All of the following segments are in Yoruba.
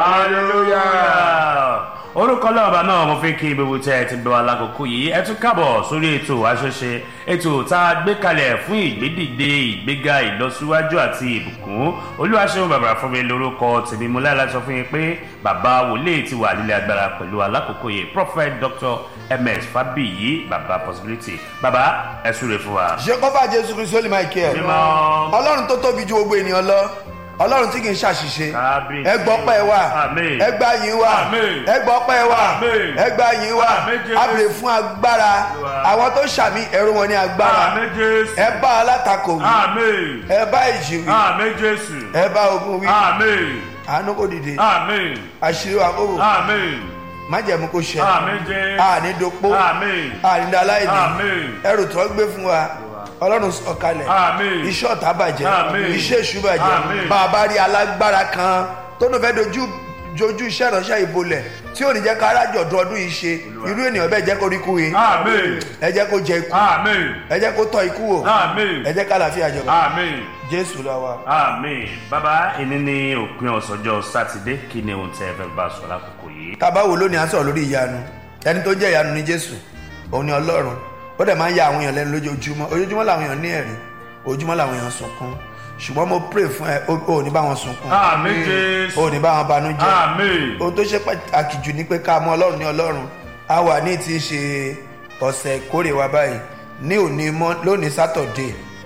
hallelujah. orúkọ lọ́ọ̀bà náà mo fi kí gbogbo tẹ́ ẹ ti bẹ̀ wá lákòókò yìí ẹ tún kábọ̀ sórí ètò àṣẹṣe ètò tá a gbé kalẹ̀ fún ìgbédìde ìgbéga ìlọsíwájú àti ìbùkún olúwaṣẹ́wọ̀n bàbá fún mi lórúkọ tèmi mo láyà láti sọ fún yín pé bàbá wòlíì ti wà nílé agbára pẹ̀lú alákòókò yìí prophet dr ms fabiyi bàbá possibility bàbá ẹ súre fún wa. jehova jésù kristu olè michael Mímọ́. ọlọ́run tó tóbi ju gbogbo ènìyàn lọ ọlọ́run tí kì í ṣàṣìṣe Kábíyèsí. ẹ gbọ́ pẹ́ wá Àmín. ẹ gbà yín wá Àmín. ẹ gbọ́ pẹ́ wá Àmín. ẹ gbà yín wá Àmín, Jésù. a bèrè fún agbára Olúwa. àwọn tó ṣàmì ẹ̀rù wọn ní agbára àmì jésù ẹ bá alátakò wí àmì ẹ bá ìjì wí àmì jésù ẹ bá ogun wí àmì àánú kò dìde àmì àṣírí wa kò wò àmì májẹ̀mú kò ṣẹ àmì jésù àní dopó àmì àní daláìní Àmín. ẹrù tó gbé fún wa ọlọ́run sọ̀kalẹ̀ Àmín. iṣẹ́ ọ̀tá bàjẹ́ Àmín. iṣẹ́ èṣù bàjẹ́ Àmín. bàbá rí alágbára kan tó ní fẹ́ dojú jojú iṣẹ́ ìránṣẹ́ ìbolẹ̀ tí ò ní jẹ́ ká rájọ̀dún ọdún yìí ṣe irú ènìyàn bẹ́ẹ̀ jẹ́ kó rí kú yìí àmì ẹ jẹ́ kó jẹ ikú àmì ẹ jẹ́ kó tọ́ ikú wò àmì ẹ jẹ́ ká àlàáfíà jọba àmì jésù lọ wa. àmì bàbá ìní ní òpin ọ̀sọ́jọ́ sátidé kí ni ohun tẹ́ ẹ fẹ́ bá a sọ lákòókò yìí. tábà wo lónìí à ń sọ̀rọ̀ lórí ìyanu ẹni tó jẹ́ ìyanu ní jésù òun ni ọlọ́run ó dẹ̀ máa ń ya àwọn èèyàn lẹ́nu lójoojúmọ́ ojoojúmọ́ làwọn èèyàn ní ẹ̀rí ojoojúmọ́ làwọn èèyàn sunkún ṣùgbọ́n mo pray fún ẹ ó ò ní bá wọn sunkún àmì jésù ó ò ní bá wọn banújẹ́ àmì ohun tó ṣe pàtàkì jù ni pé ká mọ ọlọ́run ní ọlọ́run a wà ní ti ṣe ọ̀sẹ̀ ìkórè wa báyìí ní òní mọ́ lónìí sátọ̀dé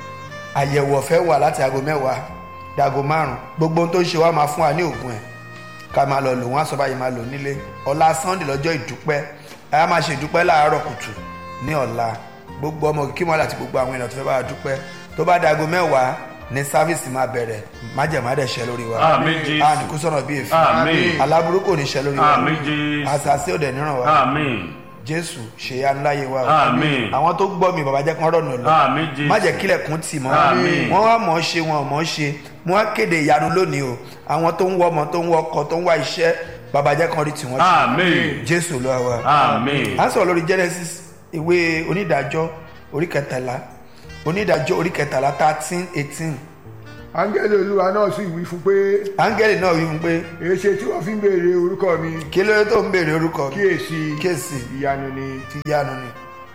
àyẹ̀wò ọ̀fẹ́ wà láti aago mẹ́wàá dago márùn gbogbo ohun tó ń ṣe wá máa fún wa ní òògùn ẹ̀ ká máa lọ lò wọ́n á sọ báyìí máa lò nílé ọ̀la sunday lọ́jọ́ ìdúpẹ́ a máa ṣe ìdúpẹ́ láàárọ̀ kùtù ní ọ̀la gbogbo ọmọ kí wọ́n láti gbogbo àwọn èèyàn tó fẹ́ bá wa dúpẹ́ tó bá dago mẹ́wàá ní sáfíìsì máa bẹ̀rẹ̀ májèmádẹ̀ ṣẹ lórí wa Àmín, Jésù. a ní kú sọ̀nà bíi èéfín Àmín. aláburú kò ní ṣẹ lórí wa àmì jésù àṣàṣì òdẹ níran wa àmì jésù ṣèyanu láyé wa o. àmì àwọn tó gbọ́ mi bàbá jẹ́ kán rọ̀nà lọ àmì jésù má jẹ́ kílẹ̀kùn tì mọ́ Àmín. wọ́n wá mọ̀ ọ́ ṣe wọn ò mọ̀ ọ́ ṣe mo wá kéde ìyanu lónìí o àwọn tó ń wọ ọmọ tó ń wọ ọkọ tó ń wá iṣẹ́ bàbá jẹ́ kán rí tiwọn ṣe àmì jésù ló wa. àmì a sọ̀rọ̀ lórí genesis ìwé onídàájọ́ orí kẹtàlá onídàájọ́ orí kẹtàlá thirteen eighteen áńgẹ́lì olúwa náà sì wí fún pé áńgẹ́lì náà wí fún pé èéṣe tí wọ́n fi ń béèrè orúkọ mi kí ló dé tó ń béèrè orúkọ mi kíyèsí kíyèsí ìyanu ni ti yanu ni.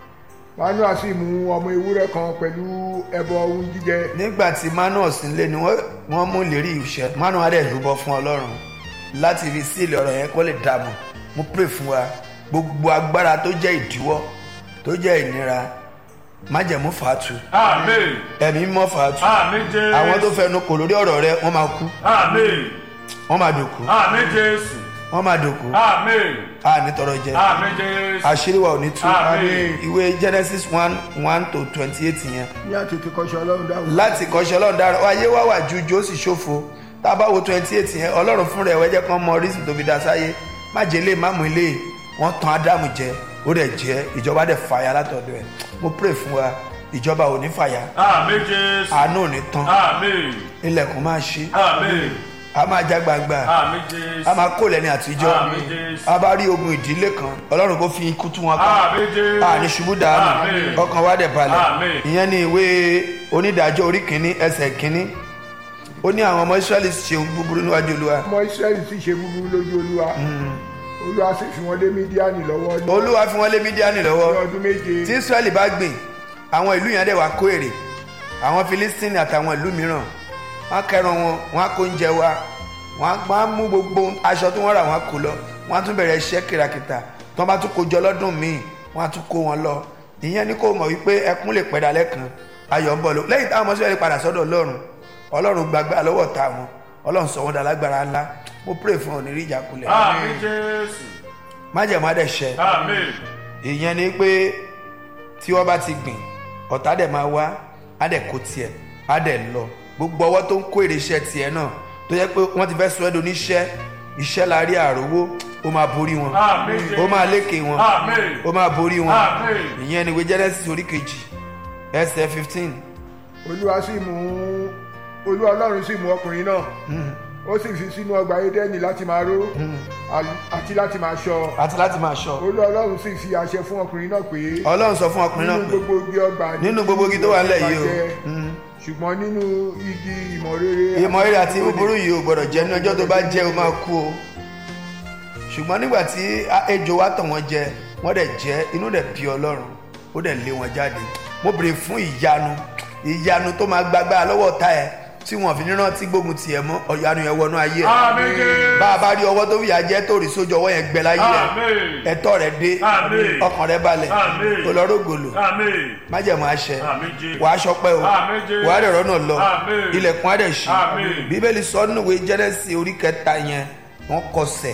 manoa sì mú ọmọ ewúrẹ́ kan pẹ̀lú ẹbọ ohun jíjẹ nígbà tí manu sílé ni wọ́n wọ́n mú ìlérí ìṣẹ́ manu adé rúbọ fún ọlọ́run láti fi sílẹ̀ ọ̀rọ̀ yẹn kó lè dààmú mo pray fún wa gbogbo agbára tó jẹ́ ìdíwọ́ tó jẹ́ ìnira májẹ̀mú fàátù àmì ẹ̀mí mọ́ fàátù àmì jésù àwọn tó fẹnu kò lórí ọ̀rọ̀ rẹ wọ́n máa kú àmì wọ́n máa dòkú àmì jésù wọ́n máa dòkú àmì a ní tọrọ jẹ àmì jésù àṣírí wa ò ní tú Àmín. ìwé genesis one one to twenty eight yẹn ní àtètè kọ́ṣẹ́ ọlọ́run dáhùn láti kọ́ṣẹ́ ọlọ́run dára ayé wá wà jújú ó sì ṣòfò tá a bá wo twenty eight yẹn ọlọ́run fún rẹ̀ wẹ́jẹ́ kan mọ orísun tó fi dá sáyé má jẹ́ ilé má mú ilé wọ́n tan ádámù jẹ ó dẹ̀ jẹ́ ìjọba dẹ̀ fàyà látọ̀dọ̀ ẹ̀ mo pray fún wa ìjọba ò ní fàyà àmì jésù àánú ò ní tán àmì ilẹ̀kùn máa ṣí àmì a máa já gbangba àmì jésù a máa kó lẹ́ni àtijọ́ Àmín, Jésù. a bá rí ogun ìdílé kan ọlọ́run kó fi ikú tú wọn ká àmì jésù a ní ṣubú dànù Àmín. ọkàn wa dẹ̀ balẹ̀ Àmín. ìyẹn ni ìwé onídàájọ́ orí kìíní ẹsẹ̀ kìíní ó ní àwọn ọmọ israẹli ṣe ohun búburú níwájú olúwa ọmọ israẹli sì ṣe búburú lójú olúwa olúwa sì fi wọn lé mídíánì lọ́wọ́ ní olúwa fi wọ́n lé mídíánì lọ́wọ́ ọdún méje tí israẹli bá gbìn àwọn ìlú yẹn dẹ̀ wá kó èrè àwọn filistini àtàwọn ìlú mìíràn wọ́n kẹran wọn wọ́n á kó oúnjẹ wa wọ́n á wọ́n á mú gbogbo aṣọ tí wọ́n rà wọ́n á kó lọ wọ́n á tún bẹ̀rẹ̀ iṣẹ́ kìràkìtà tí wọ́n bá tún kó jọ lọ́dún míì wọ́n á tún kó wọn lọ ìyẹn ni kò mọ̀ wípé ẹkún lè pẹ́ dalẹ́ kan ayọ̀ ń bọ̀ lọ lẹ́yìn táwọn ọmọ israẹli padà sọ́dọ̀ ọlọ́run ọlọ́run gbàgbà lọ́wọ́ ta wọn ọlọ́run sọ wọn dàlágbára ńlá mo pray fún ọ ní rí ìjákulẹ̀ àmì jésù májẹ̀mú adẹ̀ṣẹ́ àmì ìyẹn ni pé tí wọ́n bá ti gbìn ọ̀tá dẹ̀ máa wá á dẹ̀ kó tiẹ̀ á dẹ̀ lọ gbogbo ọwọ́ tó ń kó èrè iṣẹ́ tiẹ̀ náà tó yẹ pé wọ́n ti fẹ́ sọ ẹ́ do níṣẹ́ iṣẹ́ la rí àrówó ó máa borí wọn àmì jésù ó máa lékè wọn àmì ó máa borí wọn àmì ìyẹn ni ìwé genesis orí kejì ẹsẹ̀ fifteen olúwa sì mú olúwa ọlọ́run sì mú ọkùnrin náà ó sì fi sínú ọgbà édẹ́nì láti máa ró àti láti máa ṣọ́ àti láti máa ṣọ́ olúwa ọlọ́run sì fi àṣẹ fún ọkùnrin náà pé ọlọ́run sọ fún ọkùnrin náà nínú pé gbogbo igi ọgbà nínú gbogbo igi tó wà nílẹ̀ yìí o jẹ, ṣùgbọ́n nínú igi ìmọ̀ rere ìmọ̀ eré àti búburú yìí o gbọ́dọ̀ jẹ́ ní ọjọ́ tó bá jẹ́ o máa kú o ṣùgbọ́n nígbà tí a- ejò wa tàn wọ́n jẹ wọ́n dẹ̀ jẹ́ inú dẹ̀ bí ọlọ́run ó dẹ̀ lé wọn jáde mo béèrè fún ìyanu ìyanu tó máa gbágbá lọ́wọ́ ta ẹ̀ tí wọ́n fi ní rántí gbógun tiẹ̀ mọ́ ọ̀yanu yẹn wọnú ayé ẹ̀ Àmín Jésù. bá a bá rí ọwọ́ tó fìyà jẹ́ tó rí sójú ọwọ́ yẹn gbẹ láyé ẹ̀ Àmín. ẹ̀tọ́ rẹ̀ dé Àmín. ọkàn rẹ̀ balẹ̀ Àmín. olọ́rọ́gòlò Àmín. májẹ̀mú àṣẹ Àmín Jésù. wàá ṣọpẹ́ o Àmín Jésù. wàá rẹ̀ rọ́nà lọ Àmín. ilẹ̀kùn á dẹ̀ ṣí Àmín. bíbélì sọ nínú ìwé jẹ́nẹ́sì orí kẹta yẹn wọ́n kọsẹ̀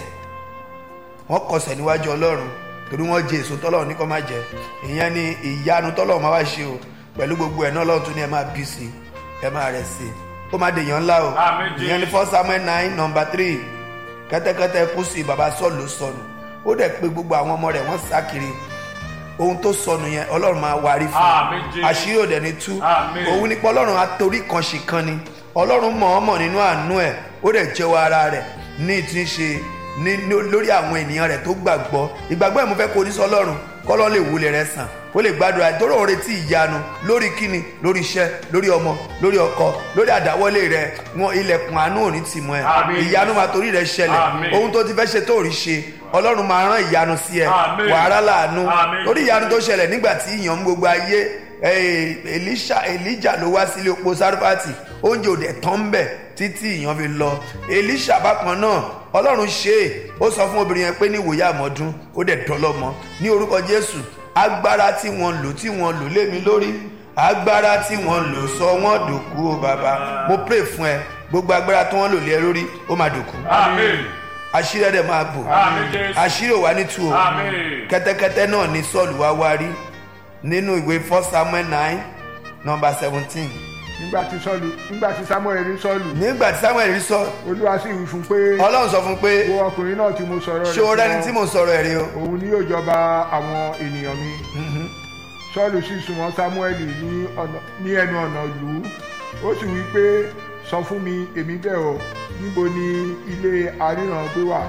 wọ́n kọsẹ̀ níwájú ọlọ́run torí wọ́n jẹ èso tọ́lọ́run ní kó má jẹ ìyẹn ni ìyanu tọ́lọ́run máa wá ṣe o pẹ̀lú gbogbo ẹ̀ náà lọ́run tún ní ẹ máa bí sí ẹ máa rẹ̀ sí ó máa dèèyàn ńlá o Àmín Jésù. ìyẹn ni first samuel nine number three kẹ́tẹ́kẹ́tẹ́ kú sí baba sọ́ọ̀lù ló sọnù ó dẹ̀ pé gbogbo àwọn ọmọ rẹ̀ wọ́n sá kiri ohun tó sọnù yẹn ọlọ́run máa warí fún Àmín un Jésù. àṣírí òdẹ ní tú Àmín. òun nípa ọlọ́run atorí kan ṣì kan ni ọlọ́run mọ̀ọ́mọ̀ nínú àánú ẹ̀ ó dẹ̀ jẹ́wọ́ ara rẹ̀ ní ti ń ṣe ní ní- lórí àwọn ènìyàn rẹ̀ tó gbàgbọ́ ìgbàgbọ́ ẹ̀ mo fẹ́ kó oníṣẹ́ ọlọ́run kọ́lọ́ lè wulẹ̀ rẹ̀ sàn ó lè gbàdúrà ìtòrò òun retí ìyanu lórí kíni lórí iṣẹ́ lórí ọmọ lórí ọkọ lórí àdáwọ́lé rẹ̀ wọn ilẹ̀kùn àánú ò ní tì mọ́ ẹ Àmín. ìyanu máa torí rẹ̀ ṣẹlẹ̀ Àmín. ohun tó ti fẹ́ ṣe tó rí ṣe ọlọ́run máa rán ìyanu sí ẹ Àmín. wàhálà láàánú Àmín. lórí ìyanu tó ṣẹlẹ̀ nígbà tí ìyàn ń gbogbo ayé eh, Elisha Elijah ló wá sílé opó Sarifati oúnjẹ òde tán bẹ̀ títí ìyàn fi lọ Elisha bákan náà ọlọ́run ṣe é ó sọ fún obìnrin yẹn pé ní ìwòye àmọ́dún ó dẹ̀ dọ́lọ́mọ ní orúkọ Jésù agbára tí wọ́n lò tí wọ́n lò lé mi lórí agbára tí wọ́n lò sọ wọ́n dòkú o bàbá mo pray fún ẹ gbogbo agbára tí wọ́n lò lé ẹ lórí ó máa dòkú Àmín. àṣírí ẹ̀ dẹ̀ máa bò Àmín Jésù. àṣírí ò wá ní tú o Àmín. kẹ́tẹ́kẹ́tẹ́ náà ní sọ́ọ̀lù wá wá rí nínú ìwé first samuel nine number seventeen nígbà tí sọ́ọ̀lù nígbà tí samuel rí sọ́ọ̀lù nígbà tí samuel rí sọ olúwa sì wí fún pé ọlọ́run sọ fún un pé wo ọkùnrin náà tí mo sọ̀rọ̀ ṣé o fún rẹ́ni ọ, tí mò ń sọ̀rọ̀ ẹ̀ rí o òun ni yóò jọba àwọn ènìyàn mi sọ́ọ̀lù sì súnmọ́ samuel ní ọ̀nà- ní ẹnu ọ̀nà ìlú ó sì wí pé sọ fún mi èmi bẹ̀ ọ́ níbo ni ilé aríran gbé wà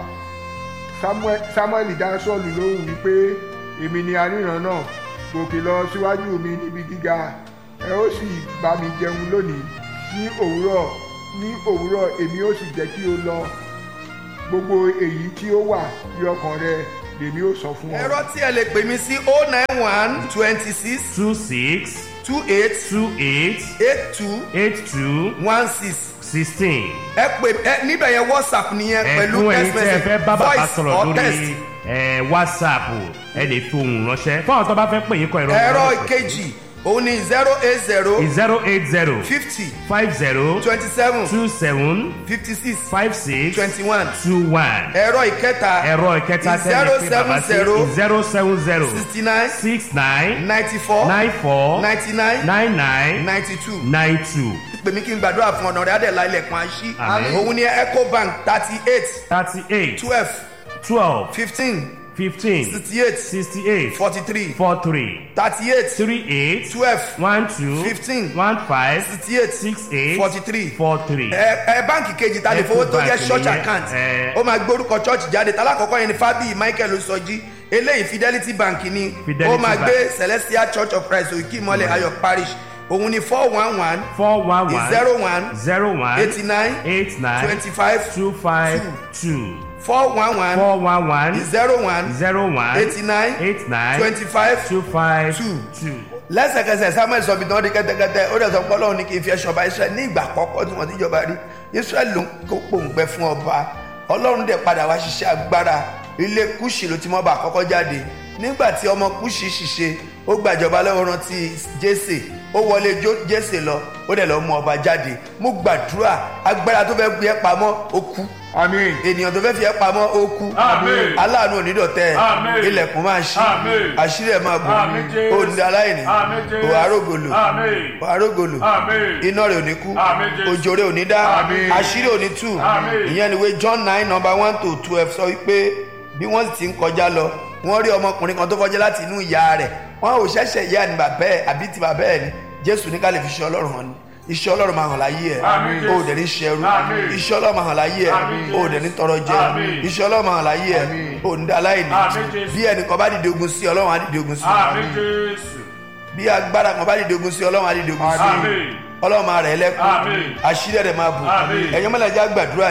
Samuel- samuel dá sọ́ọ̀lù lóhùn wípé èmi ni aríran náà gòkè lọ síwájú mi níbi gíga ẹ ó sì bá mi jẹun lónìí ní òwúrọ̀ ní òwúrọ̀ èmi ó sì jẹ́ kí o lọ gbogbo èyí tí ó wà ní ọkàn rẹ lèmi ó sọ fún ọ. ẹ̀rọ tí ẹ lè pè mí sí o nine one twenty six two six two eight two eight eight two eight two one six sixteen. ẹ pè ẹ níbẹ̀ yẹn whatsapp nìyẹn pẹ̀lú ẹ̀fún ẹ̀yin text tí ẹ fẹ́ message bá bàbá voice sọ̀rọ̀ or text lórí ẹ̀, whatsapp ẹ lè fi ohùn ránṣẹ́ fún àwọn tó bá fẹ́ pè yín kọ ìrọ̀ ẹ̀rọ ìkejì òun ni zero eight zero zero eight zero fifty five zero twenty seven two seven fifty six five six twenty one two one ẹ̀rọ ìkẹta ẹ̀rọ ìkẹta tẹ́lẹ̀ pé bàbá sí zero seven zero sixty nine six nine ninety four nine four ninety nine nine nine ninety two nine two pèmí kí n gbàdúrà fún ọ̀nà rẹ̀ adẹ̀lá ilẹ̀kùn àṣì Àmín. òun ni ecobank thirty eight thirty eight twelve twelve fifteen fifteen sixty eight sixty eight forty three four three thirty eight three eight twelve one two Fifteen. one five sixty eight six eight forty three four three. ẹ ẹ báǹkì kejì ta lè fowó tó jẹ Ecobank church nìyẹn, account ẹ. ó máa gbórúkọ church jáde talákọ̀ọ́kọ́ yẹn ni fábíyì michael Oṣọ́jí eléyìí fidelity bank ni Fidelity ó máa Bank. gbé celestial church of christ òkè ìmọ̀lẹ̀ ayọ̀ parish òun ni four one one four one one zero one zero one eighty nine eight nine twenty five two five two four one one four one one zero one zero one eighty nine eight nine twenty five two five two. two. lẹ́sẹ̀kẹsẹ̀ samuel sọ bìtàn di kẹ́tẹ́kẹ́tẹ́ ó dẹ̀ sọ pé ọlọ́run ní kí n fi ẹ̀ṣọ́ ọba israẹl ní ìgbà àkọ́kọ́ tí wọ́n ti jọba rí israẹl ló ń kó pòǹgbẹ fún ọba ọlọ́run dẹ̀ padà wá ṣiṣẹ́ agbára ilé kùsì ló ti mọ́ ọba àkọ́kọ́ jáde nígbà tí ọmọ kùsì ṣiṣẹ́ ó gbàjọba lọ́wọ́ rántí jésè ó wọlé jó- jésè lọ ó dẹ̀ lọ́ mú ọba jáde mo gbàdúrà agbára tó fẹ́ gbé ẹ pamọ́ ó kú àmín ènìyàn tó fẹ́ fi ẹ́ pamọ́ ó kú Àmín. aláàánú onídọ̀tẹ́ Àmín. ilẹ̀kùn máa ṣí Àmín. àṣírí ẹ̀ máa bò Àmín Jésù. òǹdí aláìní Àmín Jésù. òhárógolo Àmín. òhárógolo Àmín. iná rẹ̀ ò ní kú Àmín Jésù. òjò rẹ̀ ò ní dá Àmín. àṣírí ò ní tú Àmín. ìyẹn ni ìwé John nine number one to twelve sọ wípé bí wọ́n sì ti ń kọjá lọ wọ́n rí ọmọkùnrin kan tó fọ́jẹ́ láti inú ìyá rẹ̀ wọ́n ò ṣẹ̀ṣẹ̀ ìyá ni bàbá ẹ̀ àbí ti bàbá ẹ̀ ni Jésù ní ká lè fi ṣe Ọlọ́run hàn ni iṣẹ́ Ọlọ́run máa hàn láyé ẹ̀ Àmín Jésù. o ò dẹ̀ ní ṣẹrú Àmín. iṣẹ́ Ọlọ́run máa hàn láyé ẹ̀ Àmín o ò dẹ̀ ní tọrọ jẹ Àmín. iṣẹ́ Ọlọ́run máa hàn láyé ẹ̀ Àmín. o ò ní dá aláìní Àmín Jésù. bí ẹnìkan bá dìde ogun sí Ọlọ́run á dìde ogun sí Àmín Jésù. bí agbára kan bá dìde ogun sí Ọlọ́run á dìde ogun sí Àmín. Ọlọ́run máa rẹ̀ ẹ́ lẹ́kún Àmín. àṣírí ẹ̀rẹ̀ máa bù Àmín. ẹ̀yin mọ́lẹ̀já gbàdúrà yìí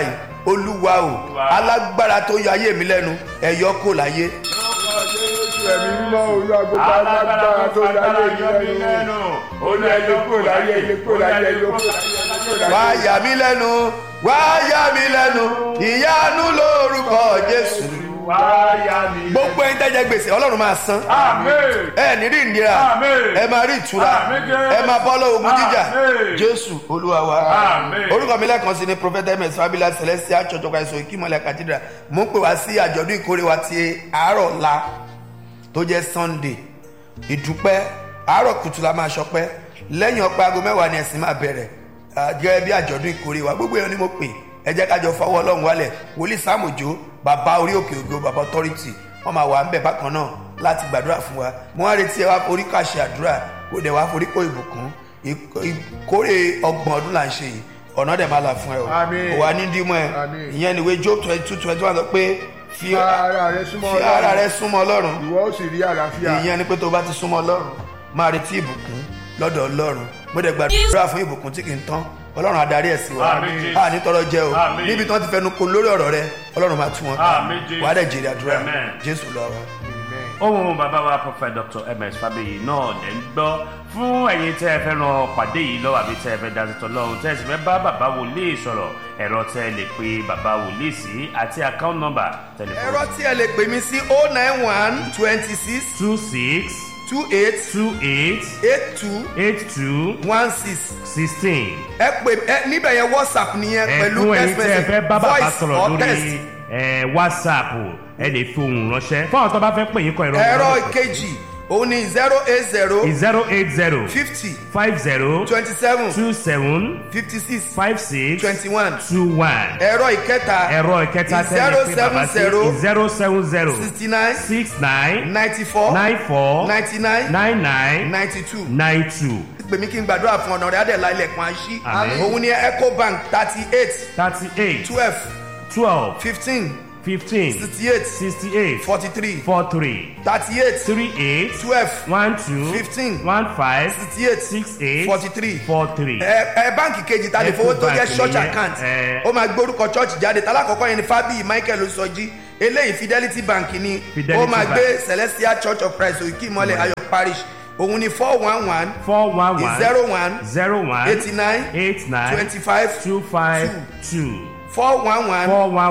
olúwa o alágbára tó yọ ayé mi lẹ́nu ẹ̀yọ́ kò láyé ẹ̀mí mímọ́ olú agbègbè alágbára tó láyé mi lẹ́nu olú ẹ̀yẹ kúrò láyé ẹ̀yẹ kúrò láyé ẹ̀yẹ kúrò láyé. wá yà mí lẹ́nu wá yà mí lẹ́nu ìyanu lórúkọ jésù wáyà mi. gbogbo ẹni tẹ́jẹ́ gbèsè ọlọ́run máa san amen. ẹ ní rí ìnira Àmín. ẹ máa rí ìtura Àmín, Jésù. ẹ máa bọ́ lọ́wọ́ ogun jíjà Àmín. jésù olúwa wa Àmín. orúkọ mi lẹ́ẹ̀kan sí ni prophet ms fabila celestial church of christ ìkímọ̀lẹ̀ cathedral mo ń pè wá sí àjọ̀dún ìkórè wa ti àárọ̀ ọ̀la tó jẹ́ sunday ìdúpẹ́ àárọ̀ kùtù la máa ṣọpẹ́ lẹ́yìn ọpẹ́ aago mẹ́wàá ni ẹ̀sìn máa bẹ̀rẹ̀ Ah, gẹ́gẹ́ bí àjọ̀dún ìkórè wa gbogbo èèyàn ni mo pè ẹ jẹ́ kájọ fọwọ́ ọlọ́run wálẹ̀ wòlíì sàmójó bàbá orí òkè ògo bàbá authority wọ́n máa wà ń bẹ̀ bákan náà láti gbàdúrà fún wa mo wá retí ẹ wá forí kàṣẹ àdúrà kó dẹ̀ wá forí kó ìbùkún Ìk- ìkórè ọgbọ̀n ọdún là ń ṣe yìí ọ̀nà dẹ̀ máa là fún ẹ o Àmín. kò wá ní dímọ̀ ẹ Àmín. ìyẹn ni ìwé job twenty two twenty one sọ pé fi Fi ara rẹ súnmọ́ fi ara Ọlọ́run. rẹ súnmọ́ ọlọ́run ìwọ ó sì rí àlàáfíà. ìyẹn ni pé tó bá ti súnmọ́ ọlọ́run máa retí ìbùkún lọ́dọ̀ ọlọ́run mo dẹ̀ gbàdúrà fún ìbùkún tí kì í tán ọlọ́run adarí ẹ̀ sí wa Àmín, Jésù. a ní tọrọ jẹ o Àmín. níbi tí wọ́n ti fẹnu ko lórí ọ̀rọ̀ rẹ ọlọ́run máa tú wọn ká Àmín, Jésù. wàá dẹ̀ jèrè àdúrà Amen. jésù lọ wa. Amen. ohun bàbá wa prophet dr ms fabiyi náà lè ń gbọ́ fún ẹ̀yin tẹ́ ẹ fẹ́ ran pàdé yìí lọ́wọ́ àbí tẹ́ ẹ fẹ́ dasítọ̀ lọ́hùn tẹ́ ẹ sì fẹ́ bá bàbá wòlíì sọ̀rọ̀ ẹ̀rọ tẹ́ ẹ lè pe bàbá wòlíì sí àti account number tẹlifóònù. ẹ̀rọ tí ẹ lè pè mí sí o nine one twenty six two six two eight two eight eight two eight two one six sixteen. ẹ pè ẹ níbẹ̀ yẹn whatsapp nìyẹn pẹ̀lú ẹ̀fún ẹ̀yin text tẹ́ ẹ message fẹ́ bá bàbá voice sọ̀rọ̀ or text. lórí ẹ̀, whatsapp ẹ lè fi ohùn ránṣẹ́ fún àwọn tó bá fẹ́ pè yín kọ ẹ̀rọ ẹ̀rọ ìkejì òun ni zero eight zero zero eight zero fifty five zero twenty seven two seven fifty six five six twenty one two one. ẹ̀rọ ìkẹta ẹ̀rọ ìkẹta tẹ́lẹ̀ pé bàbá sí zero seven zero sixty nine six nine ninety four nine four ninety nine nine nine ninety two nine two pè mí kí n gbàdúrà fún ọ̀nà rẹ̀ adẹ̀lá ilẹ̀kùn àṣí Àmín. òun ni ecobank thirty eight thirty eight twelve twelve fifteen fifteen sixty eight sixty eight forty three four three thirty eight three eight twelve one two Fifteen. one five sixty eight six eight forty three four three. ẹ ẹ báǹkì kejì ta lè fowó tó jẹ Ecobank church nìyẹn, account ẹ. ó máa gbórúkọ church jáde tálákọ̀ọ́kọ́ yẹn ni fábíyì michael sọjí eléyìí fidelity bank ni Fidelity ó máa Bank. gbé celestial church of christ òkè ìmọ̀lẹ̀ ayọ̀ parish òun ni four one one four one one zero one zero one eighty nine eight nine twenty five two five two four one one four one